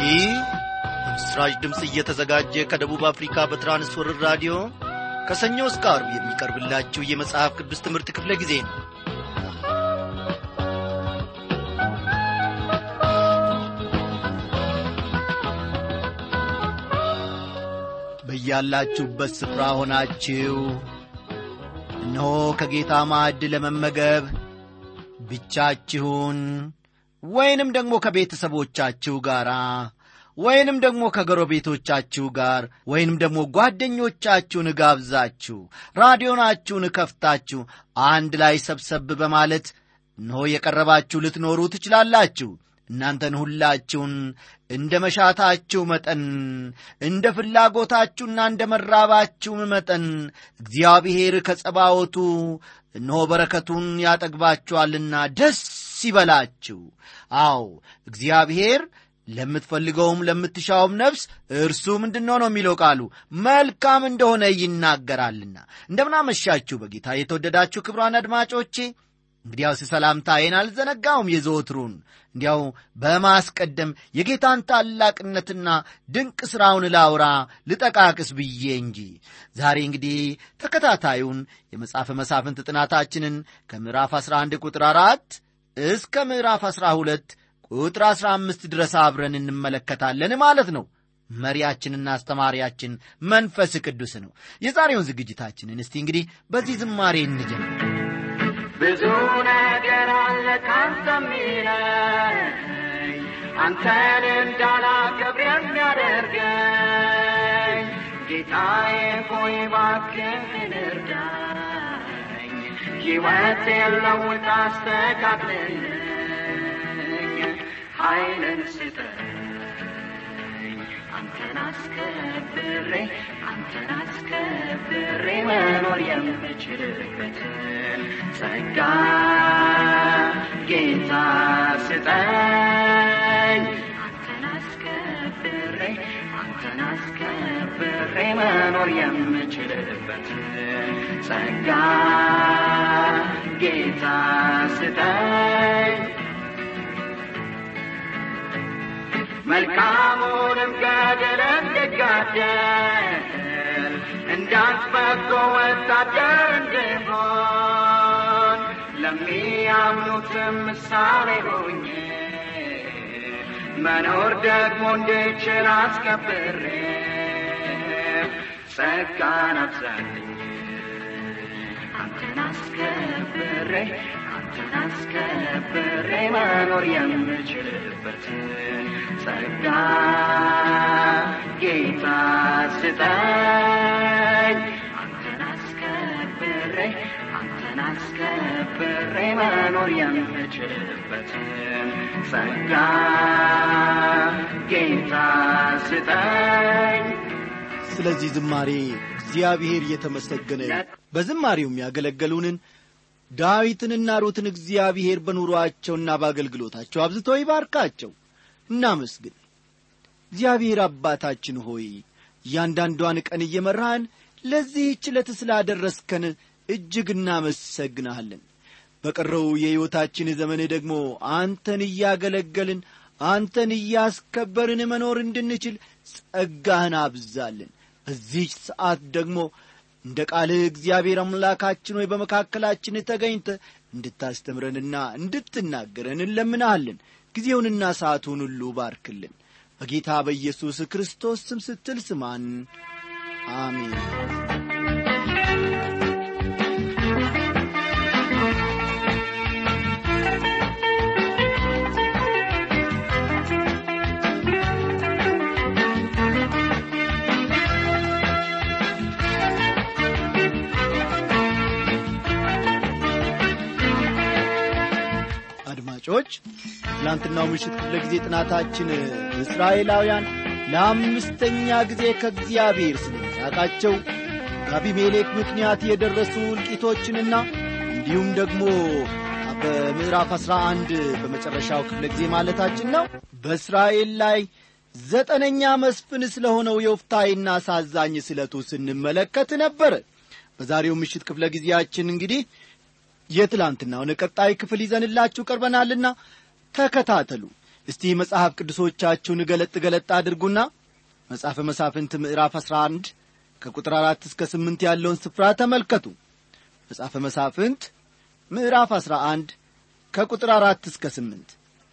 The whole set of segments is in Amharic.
ይህ በምስራች ድምፅ እየተዘጋጀ ከደቡብ አፍሪካ በትራንስወርር ራዲዮ ከሰኞ እስከ አርብ የሚቀርብላችሁ የመጽሐፍ ቅዱስ ትምህርት ክፍለ ጊዜ ነው በያላችሁበት ስፍራ ሆናችሁ እነሆ ከጌታ ማዕድ ለመመገብ ብቻችሁን ወይንም ደግሞ ከቤተሰቦቻችሁ ጋር ወይንም ደግሞ ከጎረቤቶቻችሁ ጋር ወይንም ደግሞ ጓደኞቻችሁን ጋብዛችሁ ራዲዮናችሁን ከፍታችሁ አንድ ላይ ሰብሰብ በማለት እነሆ የቀረባችሁ ልትኖሩ ትችላላችሁ። እናንተን ሁላችሁን እንደ መሻታችሁ መጠን እንደ ፍላጎታችሁና እንደ መራባችሁም መጠን እግዚአብሔር ከጸባወቱ እነሆ በረከቱን ያጠግባችኋልና ደስ ይበላችሁ። አዎ እግዚአብሔር ለምትፈልገውም ለምትሻውም ነፍስ እርሱ ምንድነው ነው የሚለው ቃሉ መልካም እንደሆነ ይናገራልና። እንደምናመሻችሁ በጌታ የተወደዳችሁ ክብሯን አድማጮቼ እንግዲያውስ ሰላምታዬን አልዘነጋውም። የዘወትሩን እንዲያው በማስቀደም የጌታን ታላቅነትና ድንቅ ሥራውን ላውራ ልጠቃቅስ ብዬ እንጂ ዛሬ እንግዲህ ተከታታዩን የመጽሐፈ መሳፍንት ጥናታችንን ከምዕራፍ 11 ቁጥር 4 እስከ ምዕራፍ 12 ቁጥር 15 ድረስ አብረን እንመለከታለን ማለት ነው። መሪያችንና አስተማሪያችን መንፈስ ቅዱስ ነው። የዛሬውን ዝግጅታችንን እስቲ እንግዲህ በዚህ ዝማሬ እንጀምር። ብዙ ነገር አለ ካንተ የሚለኝ አንተን እንዳላከብር የሚያደርገኝ ጌታዬ ሆይ እባክህን እርዳኝ፣ ሕይወቴን ለውጥ አስተካክልልኝ፣ ኃይልን ስጠኝ አንተን አስከብሬ አንተን አስከብሬ መኖር የምችልበትን ጸጋ ጌታ ስጠኝ። አንተን አስከብሬ አንተን አስከብሬ መኖር የምችልበትን ጸጋ ጌታ ስጠኝ። መልካሙንም ገድል እንድጋደል እንዳንተ በጎ ወታደር እንድሆን ለሚያምኑትም ምሳሌ ሆኜ መኖር ደግሞ እንድችል አስከብሬ ጸጋን አብዛልኝ አንተን አስከብሬ አንተን አስከብሬ መኖር የምችልበትን ጸጋ ጌታ ስጠኝ። አንተን አስከብሬ አንተን አስከብሬ መኖር የምችልበትን ጸጋ ጌታ ስጠኝ። ስለዚህ ዝማሬ እግዚአብሔር የተመሰገነ ይሁን። በዝማሬውም ያገለገሉንን ዳዊትንና ሩትን እግዚአብሔር በኑሮአቸውና በአገልግሎታቸው አብዝቶ ይባርካቸው። እናመስግን። እግዚአብሔር አባታችን ሆይ እያንዳንዷን ቀን እየመራህን ለዚህች ዕለት ስላደረስከን እጅግ እናመሰግንሃለን። በቀረው የሕይወታችን ዘመን ደግሞ አንተን እያገለገልን አንተን እያስከበርን መኖር እንድንችል ጸጋህን አብዛልን። በዚህች ሰዓት ደግሞ እንደ ቃልህ እግዚአብሔር አምላካችን ሆይ በመካከላችን ተገኝተ እንድታስተምረንና እንድትናገረን እንለምናሃለን። ጊዜውንና ሰዓቱን ሁሉ ባርክልን። በጌታ በኢየሱስ ክርስቶስ ስም ስትል ስማን። አሜን። አድማጮች ትላንትናው ምሽት ክፍለ ጊዜ ጥናታችን እስራኤላውያን ለአምስተኛ ጊዜ ከእግዚአብሔር ስለመራቃቸው በአቢሜሌክ ምክንያት የደረሱ እልቂቶችንና እንዲሁም ደግሞ በምዕራፍ አሥራ አንድ በመጨረሻው ክፍለ ጊዜ ማለታችን ነው በእስራኤል ላይ ዘጠነኛ መስፍን ስለሆነው የወፍታይና አሳዛኝ ስለቱ ስንመለከት ነበረ በዛሬው ምሽት ክፍለ ጊዜያችን እንግዲህ የትላንትናውን ቀጣይ ክፍል ይዘንላችሁ ቀርበናልና ተከታተሉ እስቲ መጽሐፍ ቅዱሶቻችሁን ገለጥ ገለጥ አድርጉና መጽሐፈ መሳፍንት ምዕራፍ አሥራ አንድ ከቁጥር አራት እስከ ስምንት ያለውን ስፍራ ተመልከቱ መጽሐፈ መሳፍንት ምዕራፍ አሥራ አንድ ከቁጥር አራት እስከ ስምንት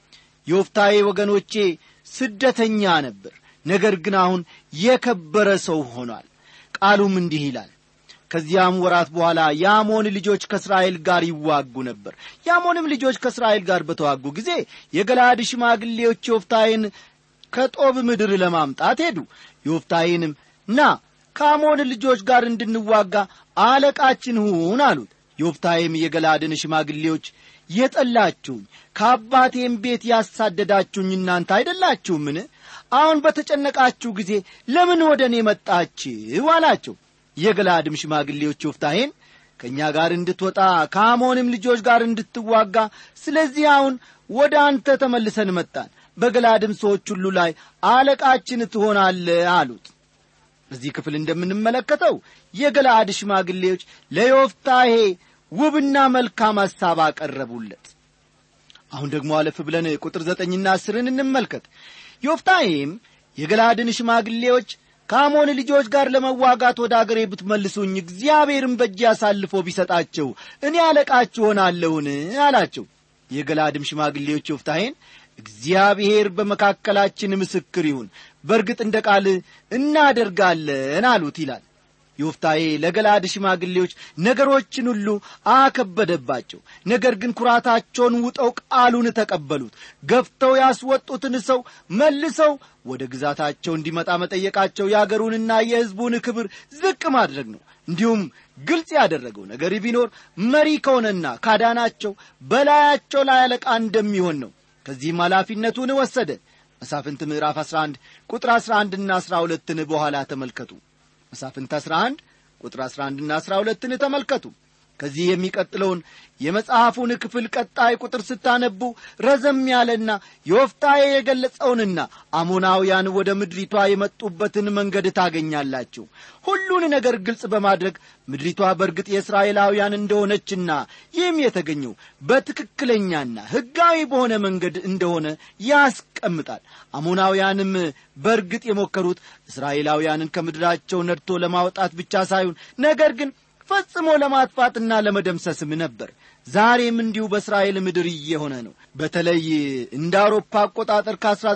ዮፍታዬ ወገኖቼ ስደተኛ ነበር ነገር ግን አሁን የከበረ ሰው ሆኗል ቃሉም እንዲህ ይላል ከዚያም ወራት በኋላ የአሞን ልጆች ከእስራኤል ጋር ይዋጉ ነበር የአሞንም ልጆች ከእስራኤል ጋር በተዋጉ ጊዜ የገላድ ሽማግሌዎች ዮፍታይን ከጦብ ምድር ለማምጣት ሄዱ ዮፍታይንም ና ከአሞን ልጆች ጋር እንድንዋጋ አለቃችን ሁን አሉት ዮፍታይም የገላድን ሽማግሌዎች የጠላችሁኝ ከአባቴም ቤት ያሳደዳችሁኝ እናንተ አይደላችሁምን አሁን በተጨነቃችሁ ጊዜ ለምን ወደ እኔ መጣችሁ አላቸው የገላድም ሽማግሌዎች ዮፍታሄን ከእኛ ጋር እንድትወጣ ከአሞንም ልጆች ጋር እንድትዋጋ ስለዚህ አሁን ወደ አንተ ተመልሰን መጣን በገላድም ሰዎች ሁሉ ላይ አለቃችን ትሆናለ አሉት በዚህ ክፍል እንደምንመለከተው የገላድ ሽማግሌዎች ለዮፍታሄ ውብና መልካም ሐሳብ አቀረቡለት አሁን ደግሞ አለፍ ብለን ቁጥር ዘጠኝና አስርን እንመልከት ዮፍታሄም የገላድን ሽማግሌዎች ከአሞን ልጆች ጋር ለመዋጋት ወደ አገሬ ብትመልሱኝ እግዚአብሔርን በእጅ አሳልፎ ቢሰጣቸው እኔ አለቃችሁ ሆናለሁን አላቸው የገላድም ሽማግሌዎች ዮፍታሄን እግዚአብሔር በመካከላችን ምስክር ይሁን በእርግጥ እንደ ቃል እናደርጋለን አሉት ይላል ዮፍታዬ ለገላድ ሽማግሌዎች ነገሮችን ሁሉ አከበደባቸው ነገር ግን ኩራታቸውን ውጠው ቃሉን ተቀበሉት ገፍተው ያስወጡትን ሰው መልሰው ወደ ግዛታቸው እንዲመጣ መጠየቃቸው የአገሩንና የሕዝቡን ክብር ዝቅ ማድረግ ነው እንዲሁም ግልጽ ያደረገው ነገር ቢኖር መሪ ከሆነና ካዳናቸው በላያቸው ላይ አለቃ እንደሚሆን ነው ከዚህም ኃላፊነቱን ወሰደ መሳፍንት ምዕራፍ 11 ቁጥር 11 ና 12ን በኋላ ተመልከቱ መሳፍንት 11 ቁጥር 11 ና 12ን ተመልከቱ ከዚህ የሚቀጥለውን የመጽሐፉን ክፍል ቀጣይ ቁጥር ስታነቡ ረዘም ያለና ዮፍታዬ የገለጸውንና አሞናውያን ወደ ምድሪቷ የመጡበትን መንገድ ታገኛላችሁ ሁሉን ነገር ግልጽ በማድረግ ምድሪቷ በእርግጥ የእስራኤላውያን እንደሆነችና ይህም የተገኘው በትክክለኛና ሕጋዊ በሆነ መንገድ እንደሆነ ያስቀምጣል አሞናውያንም በእርግጥ የሞከሩት እስራኤላውያንን ከምድራቸው ነድቶ ለማውጣት ብቻ ሳይሆን ነገር ግን ፈጽሞ ለማጥፋትና ለመደምሰስም ነበር ዛሬም እንዲሁ በእስራኤል ምድር እየሆነ ነው በተለይ እንደ አውሮፓ አቆጣጠር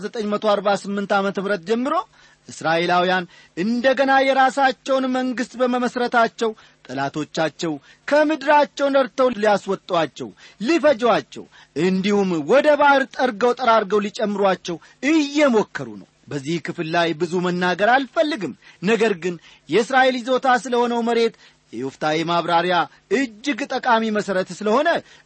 ከ1948 ዓ ም ጀምሮ እስራኤላውያን እንደገና የራሳቸውን መንግሥት በመመስረታቸው ጠላቶቻቸው ከምድራቸው ነድተው ሊያስወጧቸው ሊፈጇቸው እንዲሁም ወደ ባሕር ጠርገው ጠራርገው ሊጨምሯቸው እየሞከሩ ነው በዚህ ክፍል ላይ ብዙ መናገር አልፈልግም ነገር ግን የእስራኤል ይዞታ ስለሆነው መሬት የዮፍታዬ ማብራሪያ እጅግ ጠቃሚ መሠረት ስለሆነ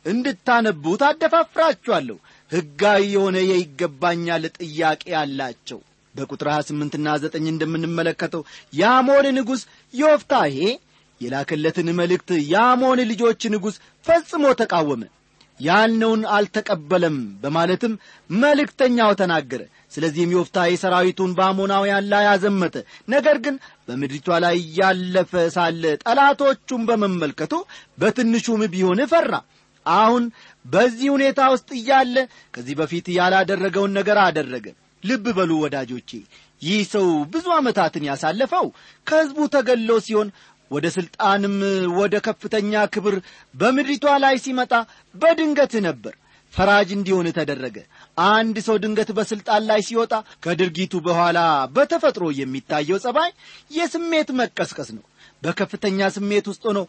እንድታነቡት አደፋፍራችኋለሁ ሕጋዊ የሆነ የይገባኛል ጥያቄ አላቸው በቁጥር 28ና 9 እንደምንመለከተው የአሞን ንጉሥ ዮፍታሄ የላከለትን መልእክት የአሞን ልጆች ንጉሥ ፈጽሞ ተቃወመ ያልነውን አልተቀበለም በማለትም መልእክተኛው ተናገረ ስለዚህም ዮፍታሄ ሰራዊቱን በአሞናውያን ላይ አዘመተ ነገር ግን በምድሪቷ ላይ እያለፈ ሳለ ጠላቶቹን በመመልከቱ በትንሹም ቢሆን ፈራ አሁን በዚህ ሁኔታ ውስጥ እያለ ከዚህ በፊት ያላደረገውን ነገር አደረገ ልብ በሉ ወዳጆቼ ይህ ሰው ብዙ ዓመታትን ያሳለፈው ከሕዝቡ ተገሎ ሲሆን ወደ ሥልጣንም ወደ ከፍተኛ ክብር በምድሪቷ ላይ ሲመጣ በድንገት ነበር ፈራጅ እንዲሆን ተደረገ አንድ ሰው ድንገት በሥልጣን ላይ ሲወጣ ከድርጊቱ በኋላ በተፈጥሮ የሚታየው ጸባይ የስሜት መቀስቀስ ነው በከፍተኛ ስሜት ውስጥ ሆኖ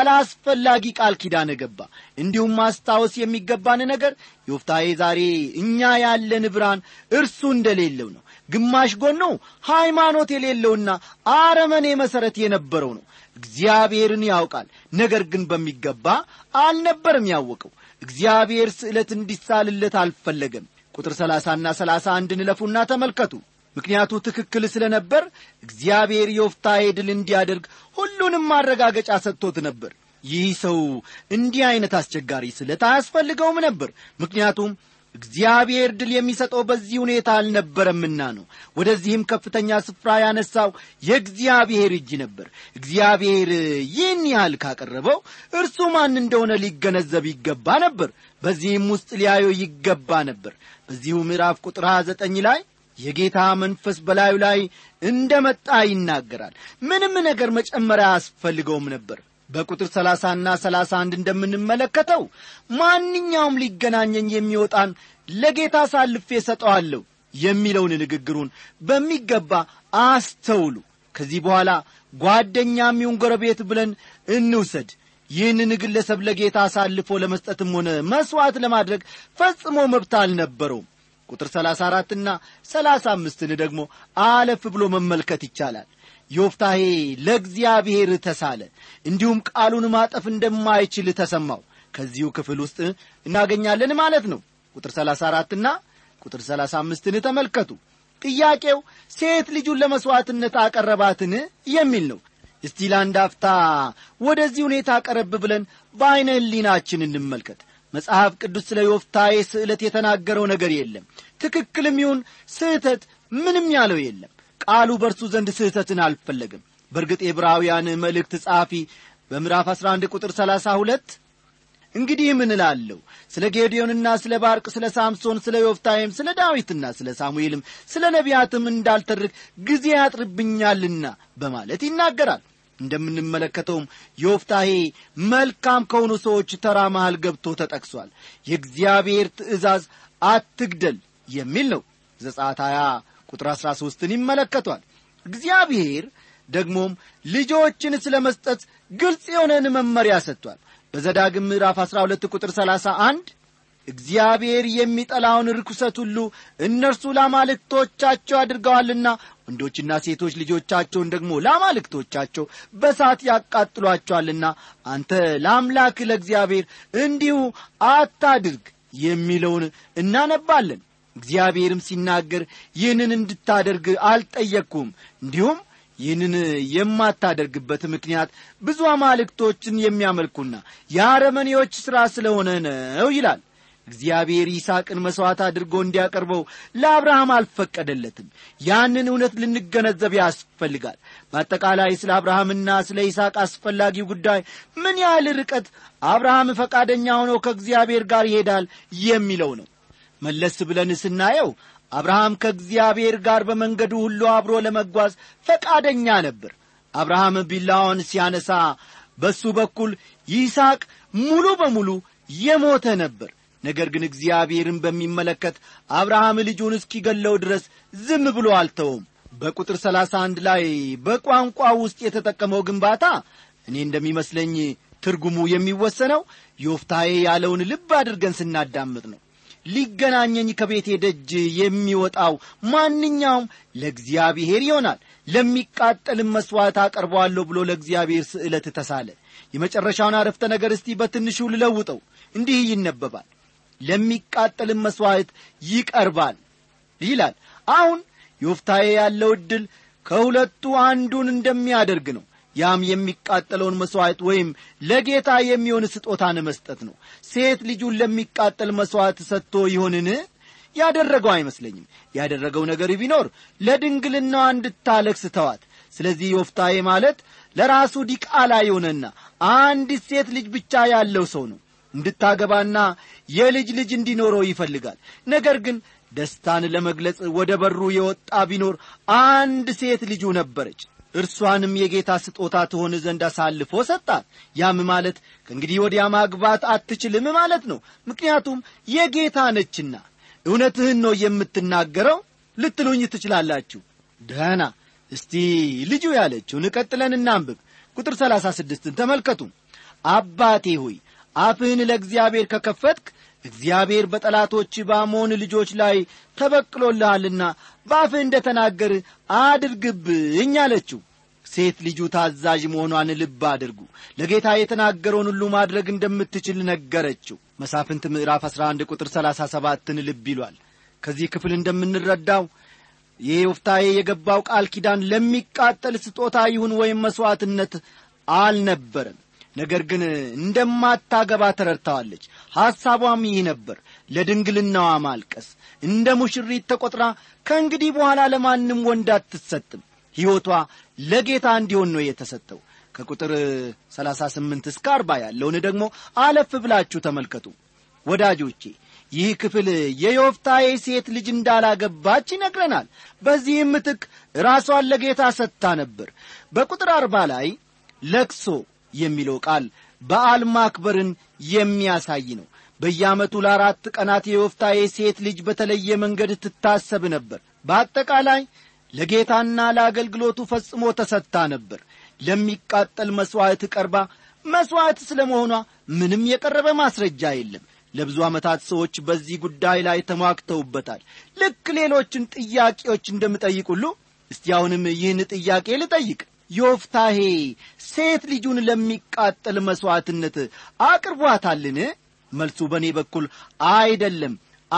አላስፈላጊ ቃል ኪዳን ገባ እንዲሁም ማስታወስ የሚገባን ነገር ዮፍታዬ ዛሬ እኛ ያለን ብርሃን እርሱ እንደሌለው ነው ግማሽ ጎኖ ሃይማኖት የሌለውና አረመኔ መሠረት የነበረው ነው እግዚአብሔርን ያውቃል ነገር ግን በሚገባ አልነበርም ያወቀው እግዚአብሔር ስዕለት እንዲሳልለት አልፈለገም ቁጥር ሰላሳና ሰላሳ አንድ ንለፉና ተመልከቱ ምክንያቱ ትክክል ስለ ነበር እግዚአብሔር ዮፍታሄ ድል እንዲያደርግ ሁሉንም ማረጋገጫ ሰጥቶት ነበር ይህ ሰው እንዲህ ዐይነት አስቸጋሪ ስለት አያስፈልገውም ነበር ምክንያቱም እግዚአብሔር ድል የሚሰጠው በዚህ ሁኔታ አልነበረምና ነው ወደዚህም ከፍተኛ ስፍራ ያነሳው የእግዚአብሔር እጅ ነበር እግዚአብሔር ይህን ያህል ካቀረበው እርሱ ማን እንደሆነ ሊገነዘብ ይገባ ነበር በዚህም ውስጥ ሊያየው ይገባ ነበር በዚሁ ምዕራፍ ቁጥር 29 ላይ የጌታ መንፈስ በላዩ ላይ እንደ መጣ ይናገራል ምንም ነገር መጨመሪያ አያስፈልገውም ነበር በቁጥር ሰላሳና ሰላሳ አንድ እንደምንመለከተው ማንኛውም ሊገናኘኝ የሚወጣን ለጌታ ሳልፌ ሰጠዋለሁ የሚለውን ንግግሩን በሚገባ አስተውሉ ከዚህ በኋላ ጓደኛም ይሁን ጎረቤት ብለን እንውሰድ ይህንን ግለሰብ ለጌታ አሳልፎ ለመስጠትም ሆነ መሥዋዕት ለማድረግ ፈጽሞ መብት አልነበረውም ቁጥር ሰላሳ አራትና ሰላሳ አምስትን ደግሞ አለፍ ብሎ መመልከት ይቻላል ዮፍታሄ ለእግዚአብሔር ተሳለ እንዲሁም ቃሉን ማጠፍ እንደማይችል ተሰማው ከዚሁ ክፍል ውስጥ እናገኛለን ማለት ነው ቁጥር ሰላሳ አራትና ቁጥር ሰላሳ አምስትን ተመልከቱ ጥያቄው ሴት ልጁን ለመሥዋዕትነት አቀረባትን የሚል ነው እስቲ ለአንድ አፍታ ወደዚህ ሁኔታ ቀረብ ብለን በዐይነ ህሊናችን እንመልከት መጽሐፍ ቅዱስ ስለ ዮፍታዬ ስዕለት የተናገረው ነገር የለም ትክክልም ይሁን ስህተት ምንም ያለው የለም ቃሉ በእርሱ ዘንድ ስህተትን አልፈለግም በእርግጥ የዕብራውያን መልእክት ጸሐፊ በምዕራፍ 11 ቁጥር 32 እንግዲህ ምን እላለሁ ስለ ጌዲዮንና ስለ ባርቅ ስለ ሳምሶን ስለ ዮፍታይም ስለ ዳዊትና ስለ ሳሙኤልም ስለ ነቢያትም እንዳልተርክ ጊዜ ያጥርብኛልና በማለት ይናገራል እንደምንመለከተውም ዮፍታሄ መልካም ከሆኑ ሰዎች ተራ መሃል ገብቶ ተጠቅሷል የእግዚአብሔር ትእዛዝ አትግደል የሚል ነው ዘጻት 20 ቁጥር 13ን ይመለከቷል እግዚአብሔር ደግሞም ልጆችን ስለ መስጠት ግልጽ የሆነን መመሪያ ሰጥቷል በዘዳግም ምዕራፍ 12 ቁጥር 31 እግዚአብሔር የሚጠላውን ርኩሰት ሁሉ እነርሱ ላማልክቶቻቸው አድርገዋልና ወንዶችና ሴቶች ልጆቻቸውን ደግሞ ላማልክቶቻቸው በሳት ያቃጥሏቸዋልና አንተ ለአምላክ ለእግዚአብሔር እንዲሁ አታድርግ የሚለውን እናነባለን እግዚአብሔርም ሲናገር ይህንን እንድታደርግ አልጠየቅኩም እንዲሁም ይህንን የማታደርግበት ምክንያት ብዙ አማልክቶችን የሚያመልኩና የአረመኔዎች ሥራ ስለሆነ ነው ይላል እግዚአብሔር ይስሐቅን መሥዋዕት አድርጎ እንዲያቀርበው ለአብርሃም አልፈቀደለትም ያንን እውነት ልንገነዘብ ያስፈልጋል በአጠቃላይ ስለ አብርሃምና ስለ ይስሐቅ አስፈላጊው ጉዳይ ምን ያህል ርቀት አብርሃም ፈቃደኛ ሆኖ ከእግዚአብሔር ጋር ይሄዳል የሚለው ነው መለስ ብለን ስናየው አብርሃም ከእግዚአብሔር ጋር በመንገዱ ሁሉ አብሮ ለመጓዝ ፈቃደኛ ነበር አብርሃም ቢላዋን ሲያነሳ በሱ በኩል ይስሐቅ ሙሉ በሙሉ የሞተ ነበር ነገር ግን እግዚአብሔርን በሚመለከት አብርሃም ልጁን እስኪገለው ድረስ ዝም ብሎ አልተውም በቁጥር ሰላሳ አንድ ላይ በቋንቋ ውስጥ የተጠቀመው ግንባታ እኔ እንደሚመስለኝ ትርጉሙ የሚወሰነው ዮፍታዬ ያለውን ልብ አድርገን ስናዳምጥ ነው ሊገናኘኝ ከቤቴ ደጅ የሚወጣው ማንኛውም ለእግዚአብሔር ይሆናል ለሚቃጠልም መሥዋዕት አቀርበዋለሁ ብሎ ለእግዚአብሔር ስዕለት ተሳለ የመጨረሻውን አረፍተ ነገር እስቲ በትንሹ ልለውጠው እንዲህ ይነበባል ለሚቃጠልም መሥዋዕት ይቀርባል ይላል አሁን ዮፍታዬ ያለው ዕድል ከሁለቱ አንዱን እንደሚያደርግ ነው ያም የሚቃጠለውን መሥዋዕት ወይም ለጌታ የሚሆን ስጦታን መስጠት ነው ሴት ልጁን ለሚቃጠል መሥዋዕት ሰጥቶ ይሆንን ያደረገው አይመስለኝም ያደረገው ነገር ቢኖር ለድንግልናዋ እንድታለቅስ ተዋት ስለዚህ ዮፍታዬ ማለት ለራሱ ዲቃላ የሆነና አንዲት ሴት ልጅ ብቻ ያለው ሰው ነው እንድታገባና የልጅ ልጅ እንዲኖረው ይፈልጋል ነገር ግን ደስታን ለመግለጽ ወደ በሩ የወጣ ቢኖር አንድ ሴት ልጁ ነበረች እርሷንም የጌታ ስጦታ ትሆን ዘንድ አሳልፎ ሰጣት ያም ማለት ከእንግዲህ ወዲያ ማግባት አትችልም ማለት ነው ምክንያቱም የጌታ ነችና እውነትህን ነው የምትናገረው ልትሉኝ ትችላላችሁ ደህና እስቲ ልጁ ያለችውን ቀጥለን እናንብብ ቁጥር ሰላሳ ስድስትን ተመልከቱ አባቴ ሆይ አፍህን ለእግዚአብሔር ከከፈትክ እግዚአብሔር በጠላቶች በአሞን ልጆች ላይ ተበቅሎልሃልና በአፍህ እንደ ተናገር አድርግብኝ አለችው ሴት ልጁ ታዛዥ መሆኗን ልብ አድርጉ ለጌታ የተናገረውን ሁሉ ማድረግ እንደምትችል ነገረችው መሳፍንት ምዕራፍ 11 ቁጥር 37ን ልብ ይሏል ከዚህ ክፍል እንደምንረዳው የዮፍታዬ የገባው ቃል ኪዳን ለሚቃጠል ስጦታ ይሁን ወይም መሥዋዕትነት አልነበረም ነገር ግን እንደማታገባ ተረድተዋለች ሐሳቧም ይህ ነበር ለድንግልናዋ ማልቀስ እንደ ሙሽሪት ተቈጥራ ከእንግዲህ በኋላ ለማንም ወንድ አትሰጥም ሕይወቷ ለጌታ እንዲሆን ነው የተሰጠው ከቁጥር 38 እስከ 40 ያለውን ደግሞ አለፍ ብላችሁ ተመልከቱ ወዳጆቼ ይህ ክፍል የዮፍታዬ ሴት ልጅ እንዳላገባች ይነግረናል በዚህም ምትክ ራሷን ለጌታ ሰጥታ ነበር በቁጥር አርባ ላይ ለክሶ የሚለው ቃል በዓል ማክበርን የሚያሳይ ነው በየዓመቱ ለአራት ቀናት የዮፍታዬ ሴት ልጅ በተለየ መንገድ ትታሰብ ነበር በአጠቃላይ ለጌታና ለአገልግሎቱ ፈጽሞ ተሰጥታ ነበር ለሚቃጠል መሥዋዕት ቀርባ መሥዋዕት ስለ መሆኗ ምንም የቀረበ ማስረጃ የለም ለብዙ ዓመታት ሰዎች በዚህ ጉዳይ ላይ ተሟግተውበታል ልክ ሌሎችን ጥያቄዎች እንደምጠይቅ ሁሉ እስቲ አሁንም ይህን ጥያቄ ልጠይቅ ዮፍታሄ ሴት ልጁን ለሚቃጠል መሥዋዕትነት አቅርቧታልን መልሱ በእኔ በኩል አይደለም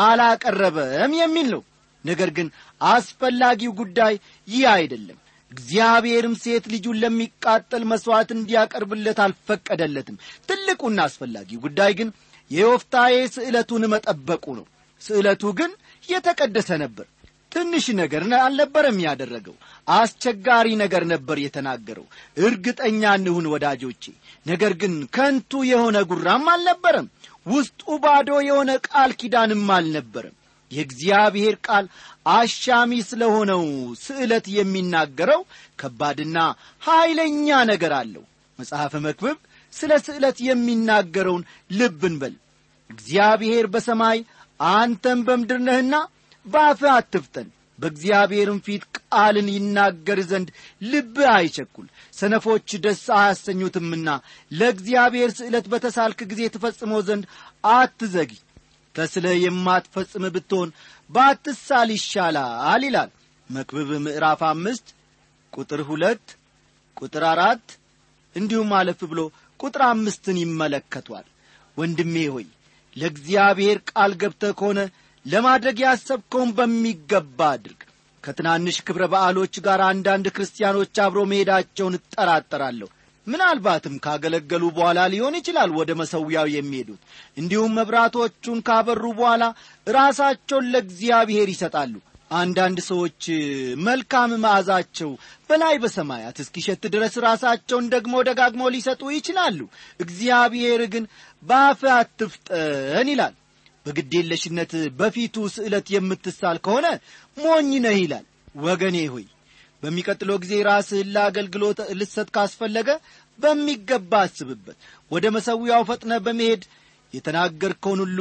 አላቀረበም የሚል ነው ነገር ግን አስፈላጊው ጉዳይ ይህ አይደለም እግዚአብሔርም ሴት ልጁን ለሚቃጠል መሥዋዕት እንዲያቀርብለት አልፈቀደለትም ትልቁና አስፈላጊው ጉዳይ ግን የዮፍታዬ ስዕለቱን መጠበቁ ነው ስዕለቱ ግን የተቀደሰ ነበር ትንሽ ነገር አልነበረም ያደረገው አስቸጋሪ ነገር ነበር የተናገረው እርግጠኛ እንሁን ወዳጆቼ ነገር ግን ከንቱ የሆነ ጉራም አልነበረም ውስጡ ባዶ የሆነ ቃል ኪዳንም አልነበረም የእግዚአብሔር ቃል አሻሚ ስለሆነው ስዕለት የሚናገረው ከባድና ኀይለኛ ነገር አለው መጽሐፈ መክብብ ስለ ስዕለት የሚናገረውን ልብ እንበል እግዚአብሔር በሰማይ አንተም በምድር ነህና በአፍህ አትፍጠን በእግዚአብሔርም ፊት ቃልን ይናገር ዘንድ ልብህ አይቸኩል ሰነፎች ደስ አያሰኙትምና ለእግዚአብሔር ስዕለት በተሳልክ ጊዜ ትፈጽመው ዘንድ አትዘጊ ተስለ የማትፈጽም ብትሆን ባትሳል ይሻላል ይላል መክብብ ምዕራፍ አምስት ቁጥር ሁለት ቁጥር አራት እንዲሁም አለፍ ብሎ ቁጥር አምስትን ይመለከቷል ወንድሜ ሆይ ለእግዚአብሔር ቃል ገብተህ ከሆነ ለማድረግ ያሰብከውን በሚገባ አድርግ ከትናንሽ ክብረ በዓሎች ጋር አንዳንድ ክርስቲያኖች አብሮ መሄዳቸውን እጠራጠራለሁ ምናልባትም ካገለገሉ በኋላ ሊሆን ይችላል ወደ መሰዊያው የሚሄዱት እንዲሁም መብራቶቹን ካበሩ በኋላ ራሳቸውን ለእግዚአብሔር ይሰጣሉ አንዳንድ ሰዎች መልካም መዓዛቸው በላይ በሰማያት እስኪሸት ድረስ ራሳቸውን ደግሞ ደጋግመው ሊሰጡ ይችላሉ እግዚአብሔር ግን በአፍ አትፍጠን ይላል በግዴለሽነት በፊቱ ስዕለት የምትሳል ከሆነ ሞኝ ነህ ይላል ወገኔ ሆይ በሚቀጥለው ጊዜ ራስህን ለአገልግሎት ልሰጥ ካስፈለገ በሚገባ አስብበት ወደ መሰዊያው ፈጥነ በመሄድ የተናገርከውን ሁሉ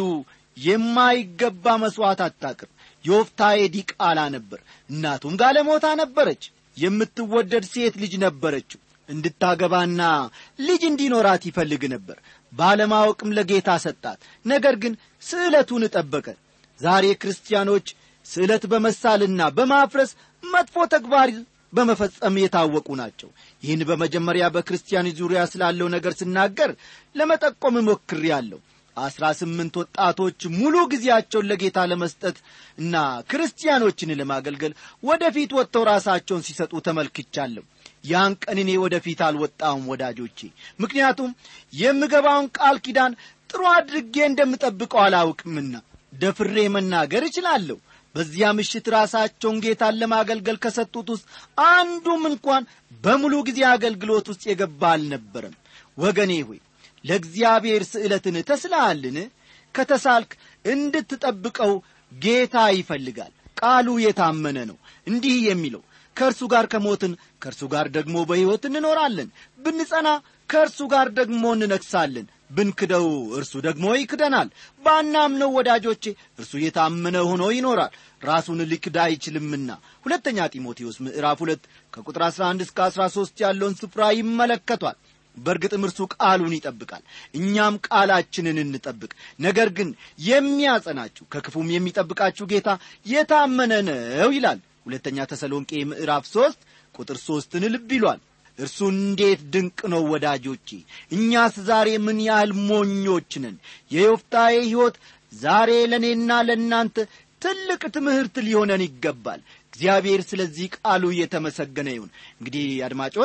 የማይገባ መሥዋዕት አታቅርብ ዮፍታዬ ዲቃላ ነበር እናቱም ጋለሞታ ነበረች የምትወደድ ሴት ልጅ ነበረችው እንድታገባና ልጅ እንዲኖራት ይፈልግ ነበር ባለማወቅም ለጌታ ሰጣት ነገር ግን ስዕለቱን ጠበቀ ዛሬ ክርስቲያኖች ስዕለት በመሳልና በማፍረስ መጥፎ ተግባር በመፈጸም የታወቁ ናቸው ይህን በመጀመሪያ በክርስቲያን ዙሪያ ስላለው ነገር ስናገር ለመጠቆም ሞክሬአለሁ አስራ ስምንት ወጣቶች ሙሉ ጊዜያቸውን ለጌታ ለመስጠት እና ክርስቲያኖችን ለማገልገል ወደፊት ወጥተው ራሳቸውን ሲሰጡ ተመልክቻለሁ ያን ቀን እኔ ወደፊት አልወጣውም ወዳጆቼ ምክንያቱም የምገባውን ቃል ኪዳን ጥሩ አድርጌ እንደምጠብቀው አላውቅምና ደፍሬ መናገር እችላለሁ በዚያ ምሽት ራሳቸውን ጌታን ለማገልገል ከሰጡት ውስጥ አንዱም እንኳን በሙሉ ጊዜ አገልግሎት ውስጥ የገባ አልነበረም ወገኔ ሆይ ለእግዚአብሔር ስዕለትን ተስላሃልን ከተሳልክ እንድትጠብቀው ጌታ ይፈልጋል ቃሉ የታመነ ነው እንዲህ የሚለው ከእርሱ ጋር ከሞትን ከእርሱ ጋር ደግሞ በሕይወት እንኖራለን ብንጸና ከእርሱ ጋር ደግሞ እንነግሳለን ብንክደው እርሱ ደግሞ ይክደናል ባናምነው ወዳጆቼ እርሱ የታመነ ሆኖ ይኖራል ራሱን ሊክድ አይችልምና ሁለተኛ ጢሞቴዎስ ምዕራፍ ሁለት ከቁጥር 11 እስከ 13 ያለውን ስፍራ ይመለከቷል በእርግጥም እርሱ ቃሉን ይጠብቃል እኛም ቃላችንን እንጠብቅ ነገር ግን የሚያጸናችሁ ከክፉም የሚጠብቃችሁ ጌታ የታመነ ነው ይላል ሁለተኛ ተሰሎንቄ ምዕራፍ ሦስት ቁጥር ሦስትን ልብ ይሏል እርሱ እንዴት ድንቅ ነው ወዳጆቼ እኛስ ዛሬ ምን ያህል ሞኞች ነን የዮፍታዬ ሕይወት ዛሬ ለእኔና ለእናንተ ትልቅ ትምህርት ሊሆነን ይገባል እግዚአብሔር ስለዚህ ቃሉ እየተመሰገነ ይሁን እንግዲህ አድማጮች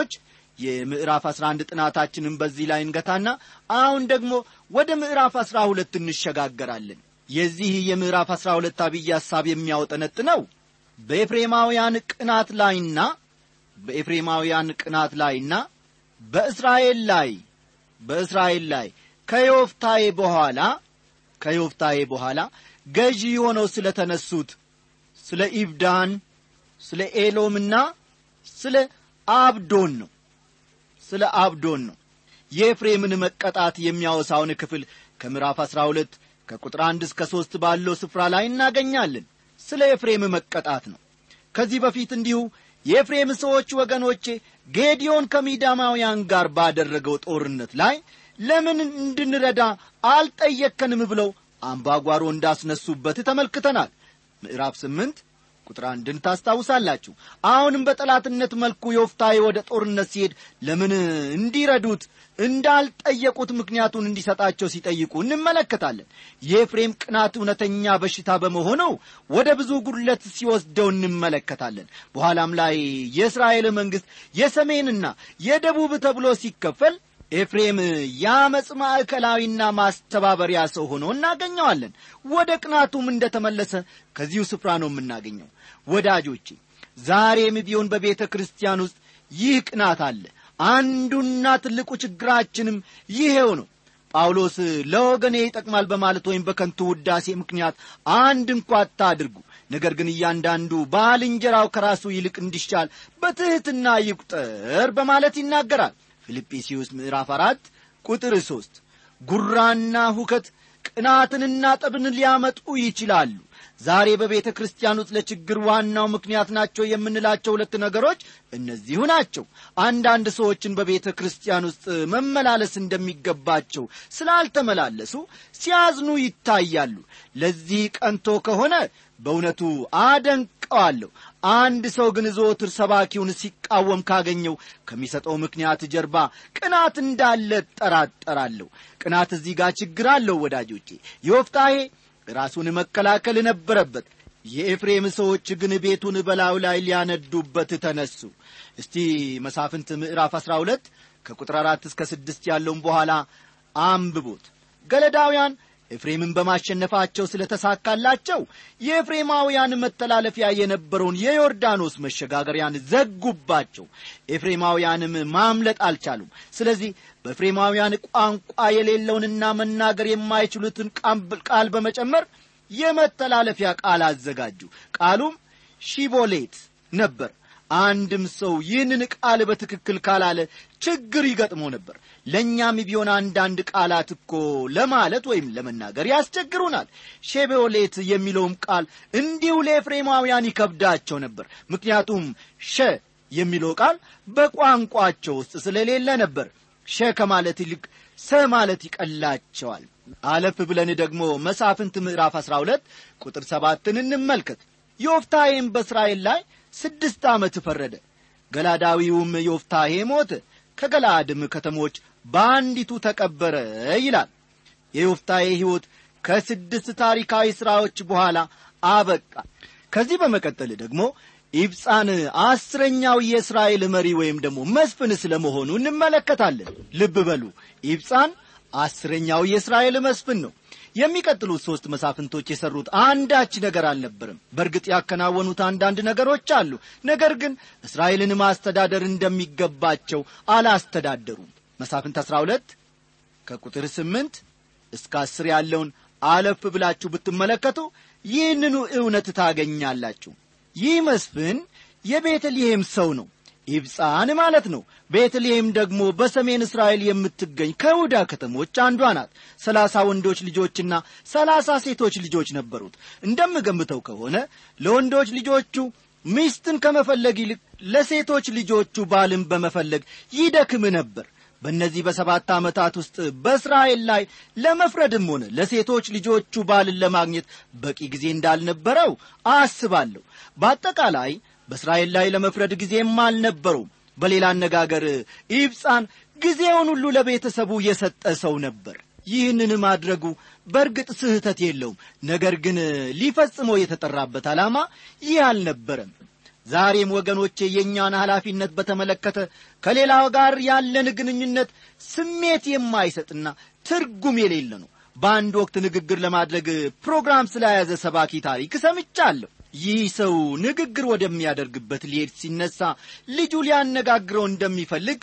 የምዕራፍ አስራ አንድ ጥናታችንን በዚህ ላይ እንገታና አሁን ደግሞ ወደ ምዕራፍ አስራ ሁለት እንሸጋገራለን የዚህ የምዕራፍ አስራ ሁለት አብይ ሐሳብ የሚያወጠነጥነው በኤፍሬማውያን ቅናት ላይና በኤፍሬማውያን ቅናት ላይና በእስራኤል ላይ በእስራኤል ላይ ከዮፍታዬ በኋላ ከዮፍታዬ በኋላ ገዢ ሆነው ስለ ተነሱት ስለ ኢብዳን ስለ ኤሎምና ስለ አብዶን ነው ስለ አብዶን ነው የኤፍሬምን መቀጣት የሚያወሳውን ክፍል ከምዕራፍ አሥራ ሁለት ከቁጥር አንድ እስከ ሦስት ባለው ስፍራ ላይ እናገኛለን ስለ ኤፍሬም መቀጣት ነው ከዚህ በፊት እንዲሁ የኤፍሬም ሰዎች ወገኖቼ ጌዲዮን ከሚዳማውያን ጋር ባደረገው ጦርነት ላይ ለምን እንድንረዳ አልጠየከንም ብለው አምባጓሮ እንዳስነሱበት ተመልክተናል ምዕራፍ ስምንት ቁጥር አንድን ታስታውሳላችሁ አሁንም በጠላትነት መልኩ ዮፍታዬ ወደ ጦርነት ሲሄድ ለምን እንዲረዱት እንዳልጠየቁት ምክንያቱን እንዲሰጣቸው ሲጠይቁ እንመለከታለን የኤፍሬም ቅናት እውነተኛ በሽታ በመሆኑ ወደ ብዙ ጉድለት ሲወስደው እንመለከታለን በኋላም ላይ የእስራኤል መንግሥት የሰሜንና የደቡብ ተብሎ ሲከፈል ኤፍሬም የአመፅ ማዕከላዊና ማስተባበሪያ ሰው ሆኖ እናገኘዋለን ወደ ቅናቱም እንደ ተመለሰ ከዚሁ ስፍራ ነው የምናገኘው ወዳጆቼ ዛሬም ቢሆን በቤተ ክርስቲያን ውስጥ ይህ ቅናት አለ አንዱና ትልቁ ችግራችንም ይሄው ነው ጳውሎስ ለወገኔ ይጠቅማል በማለት ወይም በከንቱ ውዳሴ ምክንያት አንድ እንኳ አታድርጉ ነገር ግን እያንዳንዱ ባልንጀራው ከራሱ ይልቅ እንዲሻል በትሕትና ይቁጠር በማለት ይናገራል ፊልጵስዩስ ምዕራፍ አራት ቁጥር ሦስት ጉራና ሁከት ቅናትንና ጠብን ሊያመጡ ይችላሉ ዛሬ በቤተ ክርስቲያን ውስጥ ለችግር ዋናው ምክንያት ናቸው የምንላቸው ሁለት ነገሮች እነዚሁ ናቸው አንዳንድ ሰዎችን በቤተ ክርስቲያን ውስጥ መመላለስ እንደሚገባቸው ስላልተመላለሱ ሲያዝኑ ይታያሉ ለዚህ ቀንቶ ከሆነ በእውነቱ አደንቀዋለሁ አንድ ሰው ግን ዘወትር ሰባኪውን ሲቃወም ካገኘው ከሚሰጠው ምክንያት ጀርባ ቅናት እንዳለ ጠራጠራለሁ ቅናት እዚህ ጋር ችግር አለው ወዳጆቼ የወፍታሄ ራሱን መከላከል ነበረበት የኤፍሬም ሰዎች ግን ቤቱን በላዩ ላይ ሊያነዱበት ተነሱ እስቲ መሳፍንት ምዕራፍ አሥራ ሁለት ከቁጥር አራት እስከ ስድስት ያለውን በኋላ አንብቦት ገለዳውያን ኤፍሬምን በማሸነፋቸው ስለ ተሳካላቸው የኤፍሬማውያን መተላለፊያ የነበረውን የዮርዳኖስ መሸጋገሪያን ዘጉባቸው ኤፍሬማውያንም ማምለጥ አልቻሉም ስለዚህ በኤፍሬማውያን ቋንቋ የሌለውንና መናገር የማይችሉትን ቃል በመጨመር የመተላለፊያ ቃል አዘጋጁ ቃሉም ሺቦሌት ነበር አንድም ሰው ይህንን ቃል በትክክል ካላለ ችግር ይገጥሞ ነበር ለእኛም ቢሆን አንዳንድ ቃላት እኮ ለማለት ወይም ለመናገር ያስቸግሩናል ሼቤኦሌት የሚለውም ቃል እንዲሁ ለኤፍሬማውያን ይከብዳቸው ነበር ምክንያቱም ሸ የሚለው ቃል በቋንቋቸው ውስጥ ስለሌለ ነበር ሸ ከማለት ይልቅ ሰ ማለት ይቀላቸዋል አለፍ ብለን ደግሞ መሳፍንት ምዕራፍ አሥራ ሁለት ቁጥር ሰባትን እንመልከት ዮፍታሄም በእስራኤል ላይ ስድስት ዓመት ፈረደ ገላዳዊውም ዮፍታሄ ሞተ ከገላአድም ከተሞች በአንዲቱ ተቀበረ ይላል የዮፍታሄ ሕይወት ከስድስት ታሪካዊ ሥራዎች በኋላ አበቃ ከዚህ በመቀጠል ደግሞ ኢብፃን አስረኛው የእስራኤል መሪ ወይም ደግሞ መስፍን ስለ መሆኑ እንመለከታለን ልብ በሉ ኢብፃን አስረኛው የእስራኤል መስፍን ነው የሚቀጥሉት ሦስት መሳፍንቶች የሠሩት አንዳች ነገር አልነበርም በእርግጥ ያከናወኑት አንዳንድ ነገሮች አሉ ነገር ግን እስራኤልን ማስተዳደር እንደሚገባቸው አላስተዳደሩም መሳፍንት አሥራ ሁለት ከቁጥር ስምንት እስከ አስር ያለውን አለፍ ብላችሁ ብትመለከቱ ይህንኑ እውነት ታገኛላችሁ ይህ መስፍን የቤተልሔም ሰው ነው ኢብፃን ማለት ነው ቤተልሔም ደግሞ በሰሜን እስራኤል የምትገኝ ከይሁዳ ከተሞች አንዷ ናት ሰላሳ ወንዶች ልጆችና ሰላሳ ሴቶች ልጆች ነበሩት እንደምገምተው ከሆነ ለወንዶች ልጆቹ ሚስትን ከመፈለግ ይልቅ ለሴቶች ልጆቹ ባልን በመፈለግ ይደክም ነበር በእነዚህ በሰባት ዓመታት ውስጥ በእስራኤል ላይ ለመፍረድም ሆነ ለሴቶች ልጆቹ ባልን ለማግኘት በቂ ጊዜ እንዳልነበረው አስባለሁ በአጠቃላይ በእስራኤል ላይ ለመፍረድ ጊዜም አልነበሩም በሌላ አነጋገር ኢብፃን ጊዜውን ሁሉ ለቤተሰቡ የሰጠ ሰው ነበር ይህንን ማድረጉ በእርግጥ ስህተት የለውም ነገር ግን ሊፈጽመው የተጠራበት ዓላማ ይህ አልነበረም ዛሬም ወገኖቼ የእኛን ኃላፊነት በተመለከተ ከሌላው ጋር ያለን ግንኙነት ስሜት የማይሰጥና ትርጉም የሌለ ነው በአንድ ወቅት ንግግር ለማድረግ ፕሮግራም ስለያዘ ሰባኪ ታሪክ ሰምቻለሁ ይህ ሰው ንግግር ወደሚያደርግበት ሊሄድ ሲነሳ ልጁ ሊያነጋግረው እንደሚፈልግ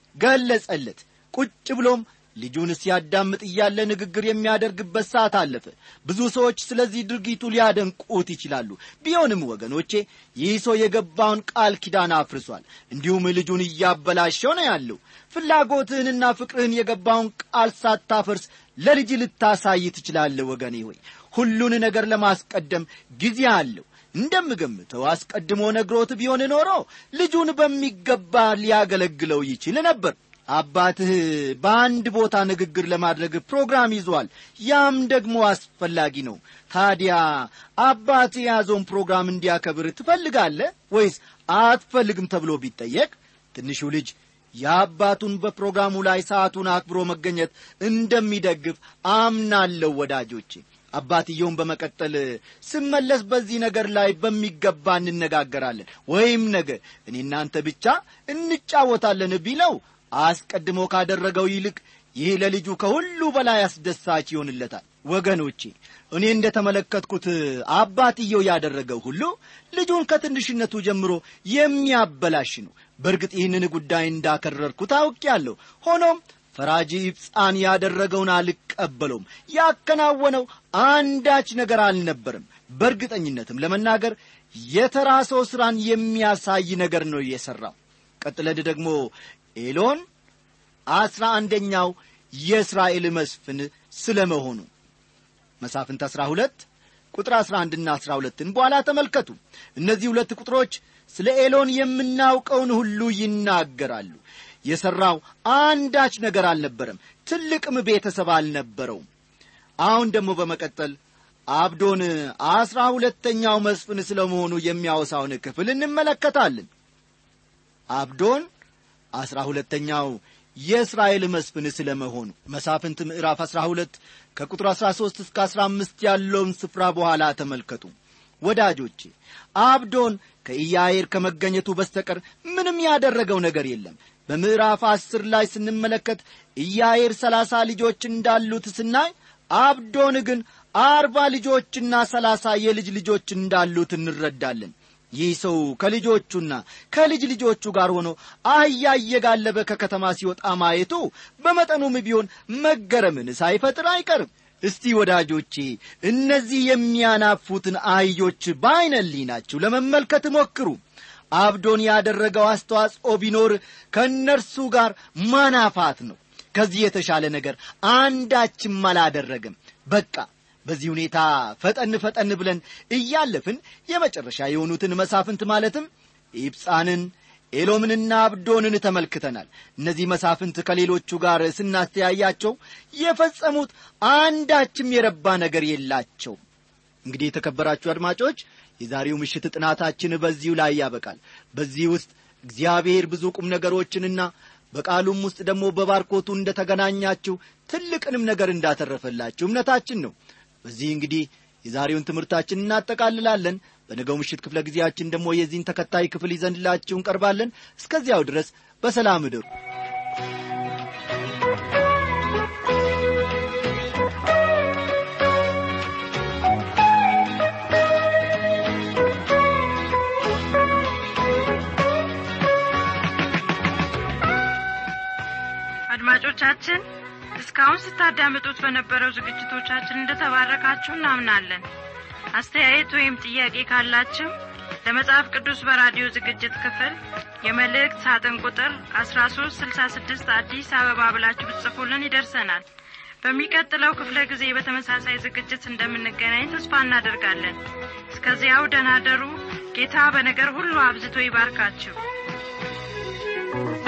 ገለጸለት ቁጭ ብሎም ልጁን ሲያዳምጥ እያለ ንግግር የሚያደርግበት ሰዓት አለፈ ብዙ ሰዎች ስለዚህ ድርጊቱ ሊያደንቁት ይችላሉ ቢሆንም ወገኖቼ ይህ ሰው የገባውን ቃል ኪዳን አፍርሷል እንዲሁም ልጁን እያበላሸው ነው ያለው ፍላጎትህንና ፍቅርህን የገባውን ቃል ሳታፈርስ ለልጅ ልታሳይ ትችላለህ ወገኔ ሆይ ሁሉን ነገር ለማስቀደም ጊዜ አለው እንደምገምተው አስቀድሞ ነግሮት ቢሆን ኖሮ ልጁን በሚገባ ሊያገለግለው ይችል ነበር አባትህ በአንድ ቦታ ንግግር ለማድረግ ፕሮግራም ይዟል ያም ደግሞ አስፈላጊ ነው ታዲያ አባት የያዘውን ፕሮግራም እንዲያከብር ትፈልጋለህ ወይስ አትፈልግም ተብሎ ቢጠየቅ ትንሹ ልጅ የአባቱን በፕሮግራሙ ላይ ሰዓቱን አክብሮ መገኘት እንደሚደግፍ አምናለሁ ወዳጆቼ አባትየውን በመቀጠል ስመለስ በዚህ ነገር ላይ በሚገባ እንነጋገራለን ወይም ነገ እኔ እናንተ ብቻ እንጫወታለን ቢለው አስቀድሞ ካደረገው ይልቅ ይህ ለልጁ ከሁሉ በላይ አስደሳች ይሆንለታል ወገኖቼ እኔ እንደ ተመለከትኩት አባትየው ያደረገው ሁሉ ልጁን ከትንሽነቱ ጀምሮ የሚያበላሽ ነው በእርግጥ ይህንን ጉዳይ እንዳከረርኩት አውቄአለሁ ሆኖም ፈራጂ ኢብፃን ያደረገውን አልቀበለውም ያከናወነው አንዳች ነገር አልነበርም በእርግጠኝነትም ለመናገር የተራ ሰው ሥራን የሚያሳይ ነገር ነው የሠራው ቀጥለድ ደግሞ ኤሎን አስራ አንደኛው የእስራኤል መስፍን ስለ መሆኑ መሳፍንት አስራ ሁለት ቁጥር አስራ አንድና አስራ ሁለትን በኋላ ተመልከቱ እነዚህ ሁለት ቁጥሮች ስለ ኤሎን የምናውቀውን ሁሉ ይናገራሉ የሠራው አንዳች ነገር አልነበረም ትልቅም ቤተሰብ አልነበረውም አሁን ደግሞ በመቀጠል አብዶን አስራ ሁለተኛው መስፍን ስለ መሆኑ የሚያወሳውን ክፍል እንመለከታለን አብዶን አስራ ሁለተኛው የእስራኤል መስፍን ስለ መሆኑ መሳፍንት ምዕራፍ አስራ ሁለት ከቁጥር አስራ ሦስት እስከ አስራ አምስት ያለውን ስፍራ በኋላ ተመልከቱ ወዳጆቼ አብዶን ከኢያኤር ከመገኘቱ በስተቀር ምንም ያደረገው ነገር የለም በምዕራፍ አስር ላይ ስንመለከት ኢያኤር ሰላሳ ልጆች እንዳሉት ስናይ አብዶን ግን አርባ ልጆችና ሰላሳ የልጅ ልጆች እንዳሉት እንረዳለን ይህ ሰው ከልጆቹና ከልጅ ልጆቹ ጋር ሆኖ አህያ እየጋለበ ከከተማ ሲወጣ ማየቱ በመጠኑም ቢሆን መገረምን ሳይፈጥር አይቀርም እስቲ ወዳጆቼ እነዚህ የሚያናፉትን አህዮች በዐይነሊ ናችሁ ለመመልከት ሞክሩ አብዶን ያደረገው አስተዋጽኦ ቢኖር ከእነርሱ ጋር ማናፋት ነው ከዚህ የተሻለ ነገር አንዳችም አላደረግም በቃ በዚህ ሁኔታ ፈጠን ፈጠን ብለን እያለፍን የመጨረሻ የሆኑትን መሳፍንት ማለትም ኢብፃንን ኤሎምንና አብዶንን ተመልክተናል እነዚህ መሳፍንት ከሌሎቹ ጋር ስናስተያያቸው የፈጸሙት አንዳችም የረባ ነገር የላቸው እንግዲህ የተከበራችሁ አድማጮች የዛሬው ምሽት ጥናታችን በዚሁ ላይ ያበቃል በዚህ ውስጥ እግዚአብሔር ብዙ ቁም ነገሮችንና በቃሉም ውስጥ ደግሞ በባርኮቱ እንደ ተገናኛችሁ ትልቅንም ነገር እንዳተረፈላችሁ እምነታችን ነው በዚህ እንግዲህ የዛሬውን ትምህርታችን እናጠቃልላለን በነገው ምሽት ክፍለ ጊዜያችን ደግሞ የዚህን ተከታይ ክፍል ይዘንላችሁ እንቀርባለን እስከዚያው ድረስ በሰላም እደሩ አድማጮቻችን እስካሁን ስታዳምጡት በነበረው ዝግጅቶቻችን እንደተባረካችሁ እናምናለን አስተያየት ወይም ጥያቄ ካላችሁ ለመጽሐፍ ቅዱስ በራዲዮ ዝግጅት ክፍል የመልእክት ሳጥን ቁጥር 1366 አዲስ አበባ ብላችሁ ብትጽፉልን ይደርሰናል በሚቀጥለው ክፍለ ጊዜ በተመሳሳይ ዝግጅት እንደምንገናኝ ተስፋ እናደርጋለን እስከዚያው ደናደሩ ጌታ በነገር ሁሉ አብዝቶ ይባርካችሁ